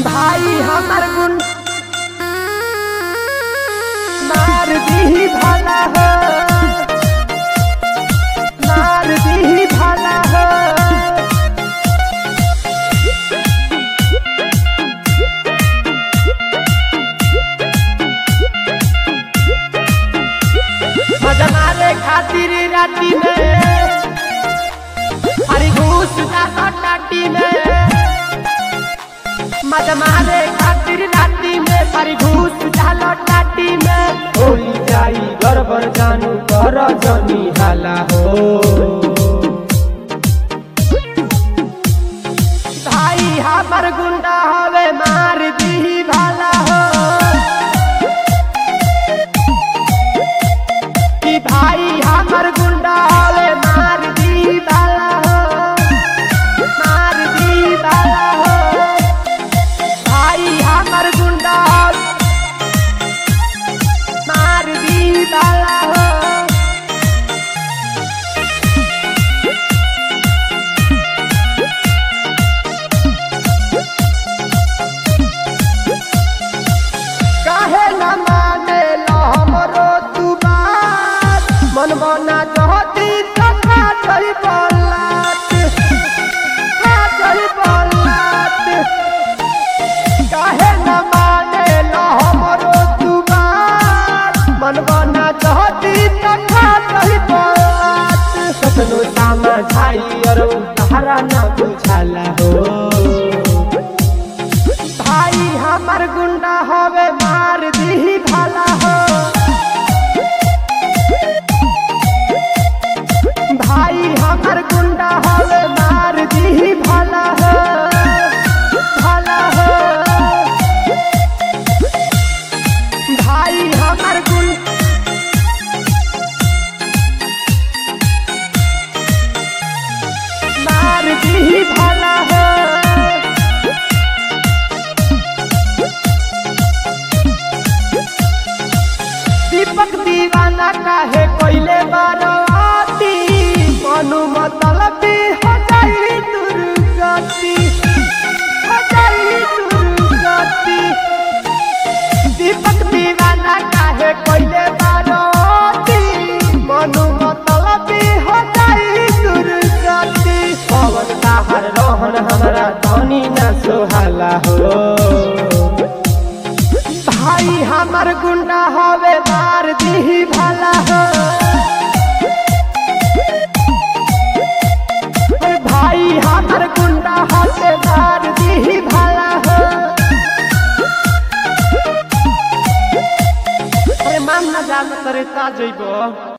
भाई हमर गुण मार दी भाला हो मार दी भाला हो मजा मारे खातिर राती में हरी घूस ना टाटी में मजा मारे खातिर राती में हरी घूस डालो टाटी में होली जाई गड़बड़ जानू कर जनी हाला हो भाई हमर गुंडा हवे मार दी भाला हो कि भाई हमर गुंडा हवे मार दी भाला हो मार दी भाला हो भाई हमर गुंडा मार दी भाला हो काहे न माने लो हमरो तू बात मन बना चाहती तो खा चली बलात खा चली बलात काहे न माने लो हमरो तू बात मन बना चाहती तो खा चली बलात सपनो सामा छाई और तारा ना बुझाला हो भाई हमर गुंडा हवे मार दी भाला हो भाई हमर गुंडा हवे मार दी भाला हो भाला हो भाई हमर गुंडा मार दी भाला हो दीपक दीवाना काहे कोइले बारवाती मनु मतलब हो जाई दुर्गति हो जाई दुर्गति दीपक दीवाना काहे कोइले बारवाती मनु मतलब हो जाई दुर्गति पवन ताहर रोहन हमरा धनी न सोहाला हो भाई हमर गुंडा हवे मार दी भाला हो अरे भाई हमर गुंडा हवे मार दी भाला हो अरे मान ना जान करे ता जइबो